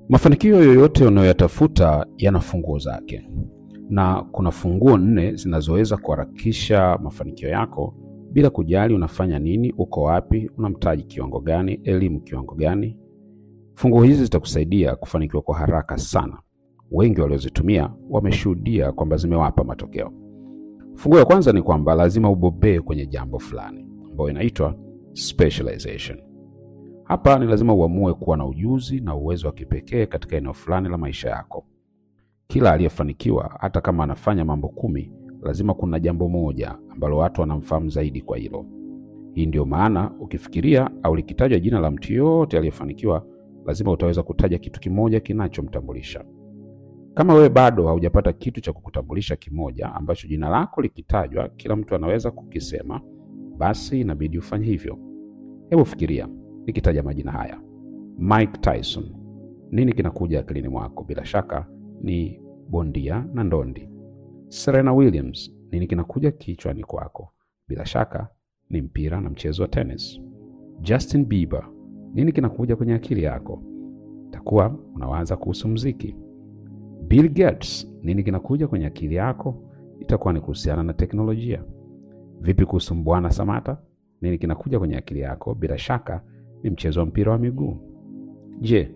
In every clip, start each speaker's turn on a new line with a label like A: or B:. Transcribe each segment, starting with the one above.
A: Mafanikio yoyote unayoyatafuta yana funguo zake, na kuna funguo nne zinazoweza kuharakisha mafanikio yako bila kujali unafanya nini, uko wapi, una mtaji kiwango gani, elimu kiwango gani. Funguo hizi zitakusaidia kufanikiwa kwa haraka sana. Wengi waliozitumia wameshuhudia kwamba zimewapa matokeo. Funguo ya kwanza ni kwamba lazima ubobee kwenye jambo fulani, ambayo inaitwa specialization. Hapa ni lazima uamue kuwa na ujuzi na uwezo wa kipekee katika eneo fulani la maisha yako. Kila aliyefanikiwa, hata kama anafanya mambo kumi, lazima kuna jambo moja ambalo watu wanamfahamu zaidi kwa hilo. Hii ndio maana ukifikiria au likitajwa jina la mtu yoyote aliyefanikiwa, lazima utaweza kutaja kitu kimoja kinachomtambulisha. Kama wewe bado haujapata kitu cha kukutambulisha kimoja ambacho jina lako likitajwa kila mtu anaweza kukisema, basi inabidi ufanye hivyo. Hebu fikiria, nikitaja majina haya: Mike Tyson, nini kinakuja akilini mwako? Bila shaka ni bondia na ndondi. Serena Williams, nini kinakuja kichwani kwako? Bila shaka ni mpira na mchezo wa tennis. Justin Bieber, nini kinakuja kwenye akili yako? Takuwa unawaza kuhusu mziki. Bill Gates, nini kinakuja kwenye akili yako? Itakuwa ni kuhusiana na teknolojia. Vipi kuhusu Mbwana Samata? Nini kinakuja kwenye akili yako? Bila shaka ni mchezo wa mpira wa miguu. Je,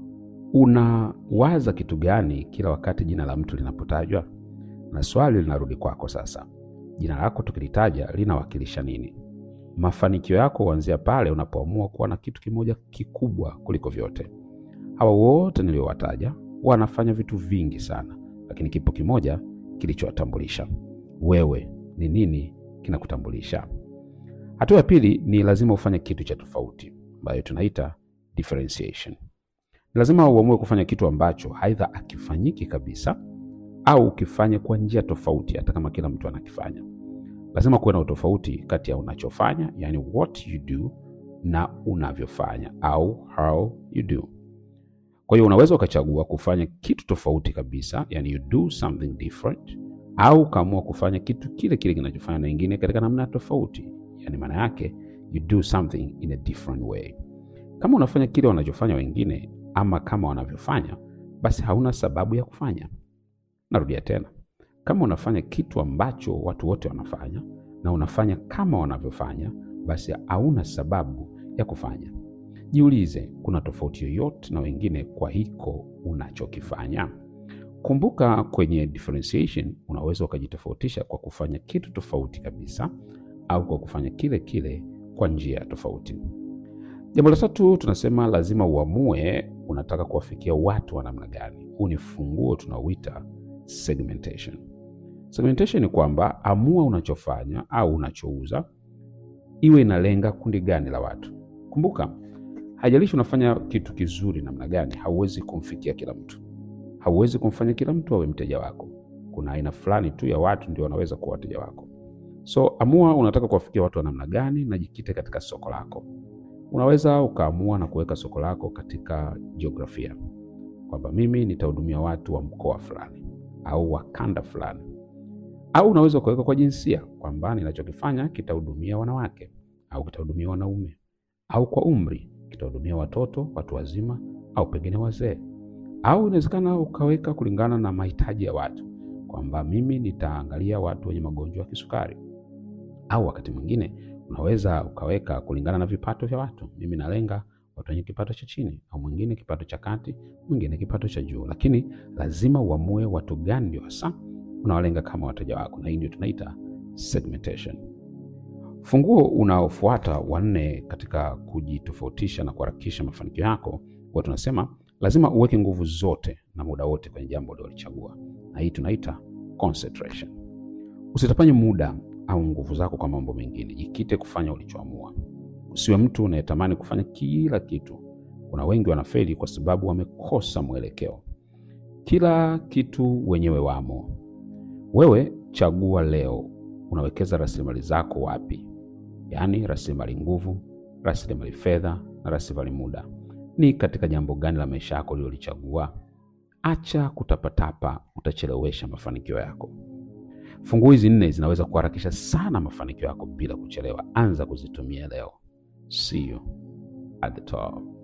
A: unawaza kitu gani kila wakati jina la mtu linapotajwa? Na swali linarudi kwako sasa, jina lako tukilitaja linawakilisha nini? Mafanikio yako huanzia pale unapoamua kuwa na kitu kimoja kikubwa kuliko vyote. Hawa wote niliowataja wanafanya vitu vingi sana, lakini kipo kimoja kilichowatambulisha. Wewe ni nini kinakutambulisha? Hatua ya pili ni lazima ufanye kitu cha tofauti, ambayo tunaita differentiation. Ni lazima uamue kufanya kitu ambacho aidha akifanyiki kabisa au ukifanye kwa njia tofauti, hata kama kila mtu anakifanya. Lazima kuwe na utofauti kati ya unachofanya, yani what you do, na unavyofanya au how you do. Kwa hiyo unaweza ukachagua kufanya kitu tofauti kabisa, yani you do something different, au ukaamua kufanya kitu kile kile kinachofanya na wengine katika namna tofauti, yani maana yake you do something in a different way. Kama unafanya kile wanachofanya wengine ama kama wanavyofanya, basi hauna sababu ya kufanya. Narudia tena, kama unafanya kitu ambacho watu wote wanafanya na unafanya kama wanavyofanya, basi hauna sababu ya kufanya. Jiulize, kuna tofauti yoyote na wengine kwa hiko unachokifanya? Kumbuka, kwenye differentiation unaweza ukajitofautisha kwa kufanya kitu tofauti kabisa au kwa kufanya kile kile kwa njia tofauti. Jambo la tatu tunasema lazima uamue unataka kuwafikia watu wa namna gani. Huu ni funguo tunaoita segmentation. Segmentation ni kwamba amua unachofanya au unachouza iwe inalenga kundi gani la watu. Kumbuka, haijalishi unafanya kitu kizuri namna gani, hauwezi kumfikia kila mtu, hauwezi kumfanya kila mtu awe mteja wako. Kuna aina fulani tu ya watu ndio wanaweza kuwa wateja wako. So amua unataka kuwafikia watu wa namna gani na jikite katika soko lako. Unaweza ukaamua na kuweka soko lako katika jiografia, kwamba mimi nitahudumia watu wa mkoa fulani au wa kanda fulani, au unaweza ukaweka kwa jinsia, kwamba ninachokifanya kitahudumia wanawake au kitahudumia wanaume, au kwa umri kitahudumia watoto, watu wazima, au pengine wazee, au inawezekana ukaweka kulingana na mahitaji ya watu, kwamba mimi nitaangalia watu wenye magonjwa ya kisukari, au wakati mwingine unaweza ukaweka kulingana na vipato vya watu. Mimi nalenga watu wenye kipato cha chini, au mwingine kipato cha kati, mwingine kipato cha juu, lakini lazima uamue watu gani ndio hasa unawalenga kama wateja wako, na hii ndio tunaita segmentation. Funguo unaofuata wanne katika kujitofautisha na kuharakisha mafanikio yako, huwa tunasema lazima uweke nguvu zote na muda wote kwenye jambo ulilochagua, na hii tunaita concentration. Usitapanye muda au nguvu zako kwa mambo mengine, jikite kufanya ulichoamua. Usiwe mtu unayetamani kufanya kila kitu. Kuna wengi wanafeli kwa sababu wamekosa mwelekeo. Kila kitu wenyewe wamo. Wewe chagua leo, unawekeza rasilimali zako wapi? Yaani rasilimali nguvu, rasilimali fedha na rasilimali muda. Ni katika jambo gani la maisha yako ulilolichagua? Acha kutapatapa, utachelewesha mafanikio yako. Funguo hizi nne zinaweza kuharakisha sana mafanikio yako bila kuchelewa. Anza kuzitumia leo. See you at the top.